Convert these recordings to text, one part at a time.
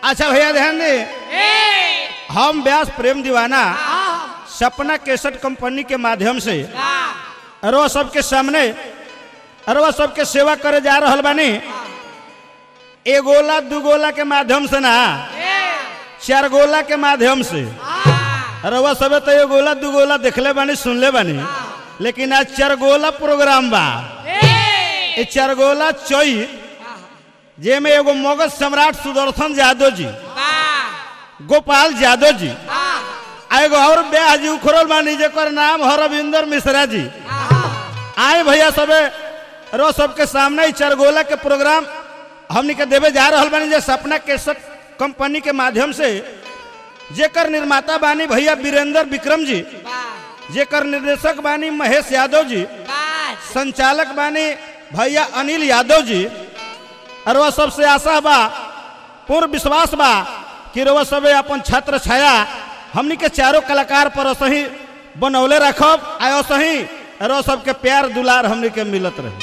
अच्छा भैया ध्यान दे हम व्यास प्रेम दीवाना सपना केसट कंपनी के माध्यम से अरवा सबके सामने अरवा सबके सेवा करे जा रहल बानी एगोला दुगोला के माध्यम से ना चार गोला के माध्यम से अरवा सबे तो एगोला दुगोला देखले बानी सुनले बानी लेकिन आज चार गोला प्रोग्राम बा ये चार गोला चोई जेमे एगो मगध सम्राट सुदर्शन यादव जी गोपाल यादव जी आ एगो और ब्याह जी उखड़ल बानी जेकर नाम है रविंदर मिश्रा जी आए भैया सबे रो सबके सामने ही चरगोला के प्रोग्राम हमनी के देवे जा रहल बानी जे सपना केसट कंपनी के माध्यम से जेकर निर्माता बानी भैया वीरेंद्र विक्रम जी जेकर निर्देशक बानी महेश यादव जी संचालक बानी भैया अनिल यादव जी और वह सबसे आशा बा पूर्ण विश्वास बा कि रोवा सबे अपन छत्र छाया हमनी के चारों कलाकार पर असही बनौले रखब आ असही रो सबके प्यार दुलार हमनी के मिलत रहे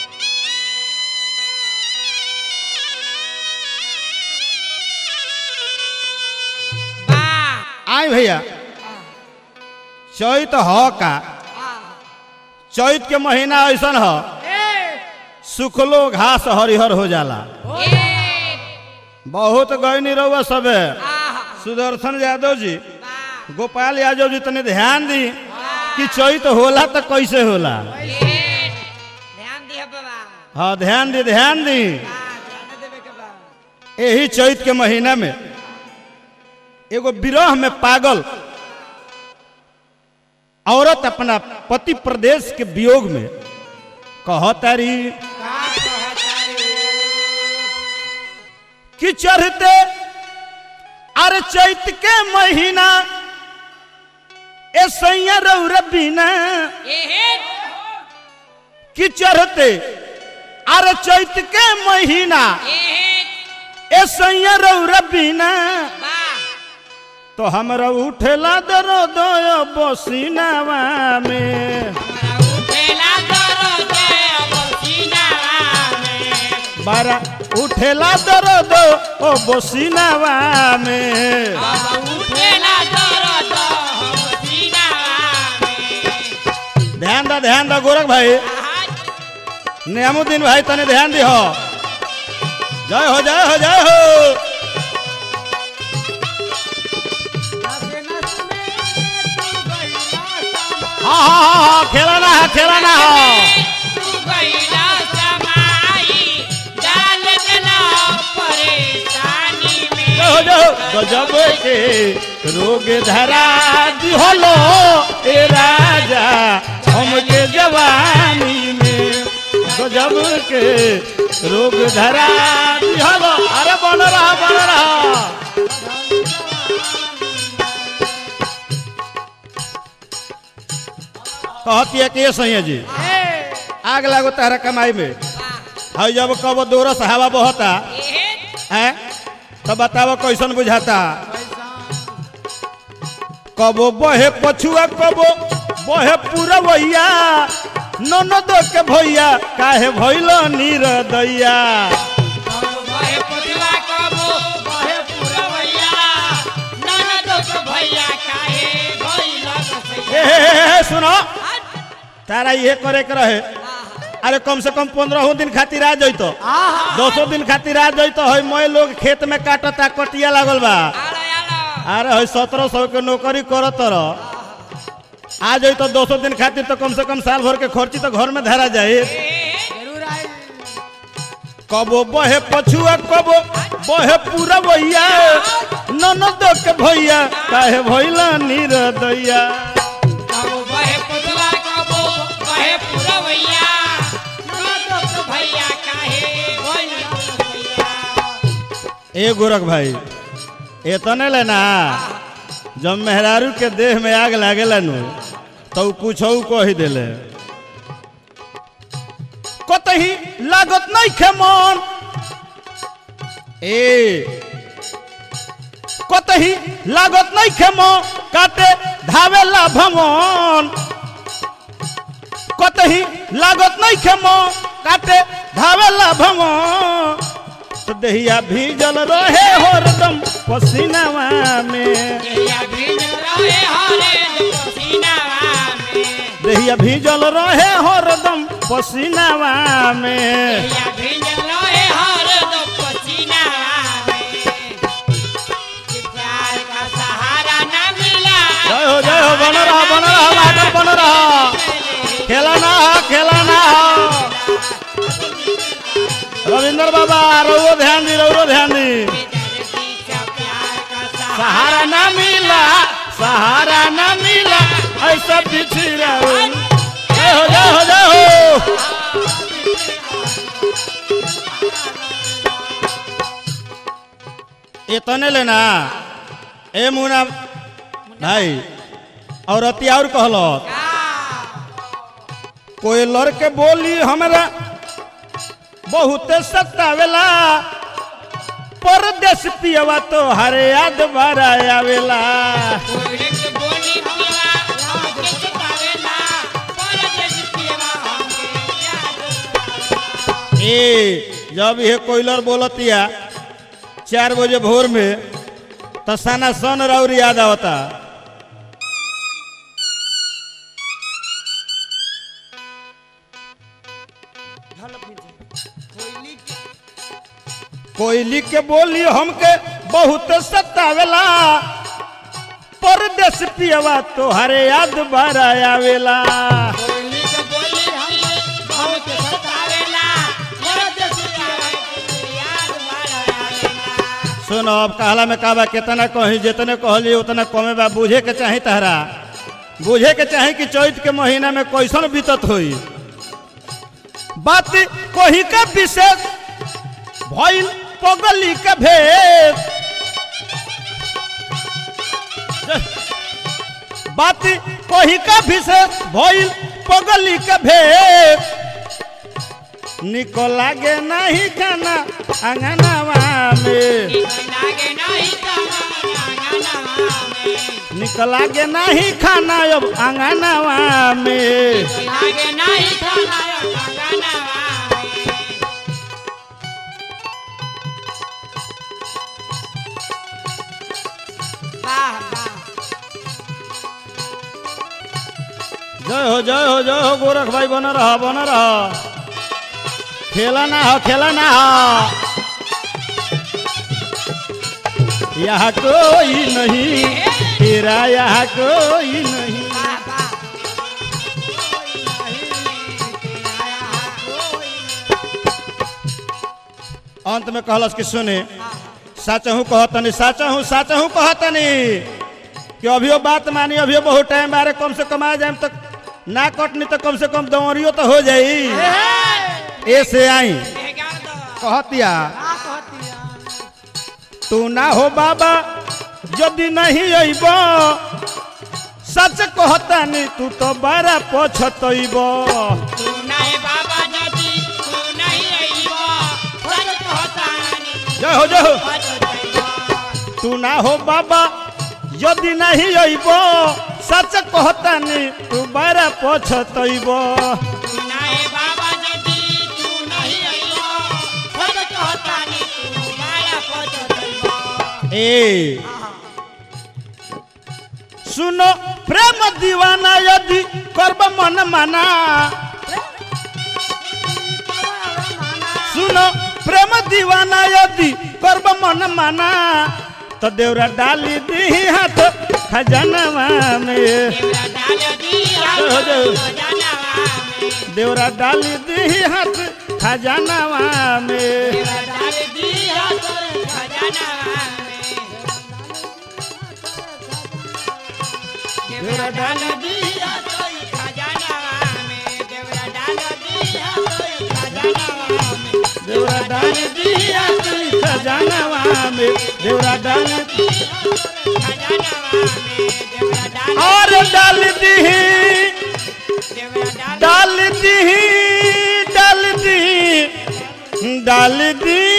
आई भैया चैत ह का चैत के महीना ऐसन ह सुखलो घास हरिहर हो जाला बहुत गयनी रहुआ सबे सुदर्शन यादव जी गोपाल यादव जी तने ध्यान दी कि चैत होला तो कैसे होला ध्यान दिया बाबा हाँ ध्यान दी ध्यान दी हाँ, ध्यान देवे के बा यही चैत के महीना में एगो विरह में पागल औरत अपना पति प्रदेश के वियोग में कहतारी कि चढ़ते अरे चैत के महीना ए सैया रौर बिना कि चढ़ते अरे चैत के महीना ए सैया रौर बिना तो हमरा उठेला दरो दो बसीनावा में बारा उठेला दरो दो ओ बसीनावा में ध्यान दा ध्यान दा गोरख भाई नियामुद्दीन भाई तने ध्यान दी हो जय हो जय हो जय हो हाँ हाँ हाँ हाँ खेलाना है खेलाना है जय हो जय हो गजब के रोग धरा दिहलो ए राजा हमके जवानी में गजब के रोग धरा दिहलो अरे बन रहा बन रहा कहती है कि ये सही है जी आग लागो तारा कमाई में है जब कब दोरस हवा बहता है तो बताओ कैसन बुझाता कबो बहे पछुआ कबो बहे पूरा वैया ननद के भैया काहे भैल नीर दैया ए, हे, हे, हे, सुनो तारा ये करे के रहे अरे कम से कम पंद्रह दिन खातिर आ जइतो दसो दिन खातिर आ जइतो है मैं लोग खेत में काटता कटिया लागल बा अरे है सत्रह सौ के नौकरी करत रह आ जाई तो दो सौ दिन खातिर तो कम से कम साल भर के खर्ची तो घर में धरा जाए कबो बहे पछुआ कबो बहे पूरा भैया ननद के भैया काहे भैला नीर दैया ए गोरख भाई एतने लेना जब मेहरारू के देह में आग लागेला नु तो कुछ कह दिले कतही लागत नहीं खे मन ए कतही लागत नहीं खे मन काटे धावेला भवन कतही लागत नहीं खे मन काटे धावेला भवन तो दहिया भीजल रहे हरदम पसीनावा में देहिया भीज रहे हरे पसीनावा में दहिया भीजल रहे हरदम पसीनावा में देहिया भीज रहे हरे पसीनावा में कि प्यार का सहारा न मिला जय हो जय हो बन रहा बन रहा मास्टर बन रहा खेला ना हो खेला ना हो रविंद्र बाबा रउरो ध्यान दी रउरो ध्यान दी बेदर्दी का प्यार का सहारा सहारा ना मिला सहारा ना मिला ऐसा पिछड़ा जय हो जय हो जय हो इतने लेना ए मुना भाई और अति और कहलो कोई लड़के बोली हमरा बहुते सतावेला परदेश पियवा तो हरे याद बारा आवेला कोइलेक बोली हमरा के सतावेला परदेश पियवा हमके याद ए जब ये कोयलर बोलतिया चार बजे भोर में तो साना सन राउर याद आवता कोयली के बोली हमके बहुत सतावेला परदेश पियवा तोहरे याद बारा आवेला कोइली के बोली हमके बहुत सतावेला परदेश पियवा हमके याद बारा आवेला सुनो अब कहला में कहबा कितना कही जितने कहली उतना कमे बा बुझे के चाही तहरा बुझे के चाही कि चैत के महीना में कैसन बीतत होई बात कोही का विशेष भइल पगली का भेद बात कोही का विशेष भइल पगली का भेद निको लागे नहीं खाना अंगनावा में लागे नहीं कमाना में निक लागे नहीं खाना अब अंगनावा में लागे नहीं खाना गाना में वाह वाह जय हो जय हो जय हो गोरख भाई बन रहा बन रहा खेला ना हो खेला ना हो यहाँ कोई नहीं तेरा यहाँ कोई नहीं वाह वाह कोई नहीं तेरा कोई अंत में कहलस कि सुने साचहू कहतनी साचहू साचहू कहतनी कि अभियो बात मानी अभियो बहुत टाइम बारे कम से कम आ जाए तक ना कटनी तो कम से कम दौड़ियो तो हो जाई ऐसे आई देगा तो कहतिया का कहतिया तू ना हो बाबा यदि नहीं अइब सच कहतानी तू तो बड़ा पछतइब तू नहीं बाबा दादी तू नहीं आईबो सच कहता नहीं जय हो जय हो सच कहता तू ना हो बाबा यदि नहीं अइब सच कहतानी तू बड़ा पछतइब तू नहीं बाबा दादी तू नहीं आईबो सच कहता नहीं तू माया पछतइबो ए सुनो प्रेम दीवाना यदि करब मन माना सुनो प्रेम दीवाना यदि करब मन माना तो देवरा डाली दी हाथ खजानवा में देवरा डाल दी हो जाओ। खजानावा में देवरा डाली दी हाथ खजानवा में देवरा डाल दी हाथ खजानावा में देवरा डाल दी हाथ खजानावा में देवरा डाल दी हाथ खजानावा में देवरा डाली दी हाथ खजानवा में देवरा डाली खजानावा में देवरा डाल और डाल दी देवरा डाल डाल दी डाल दी डाल दी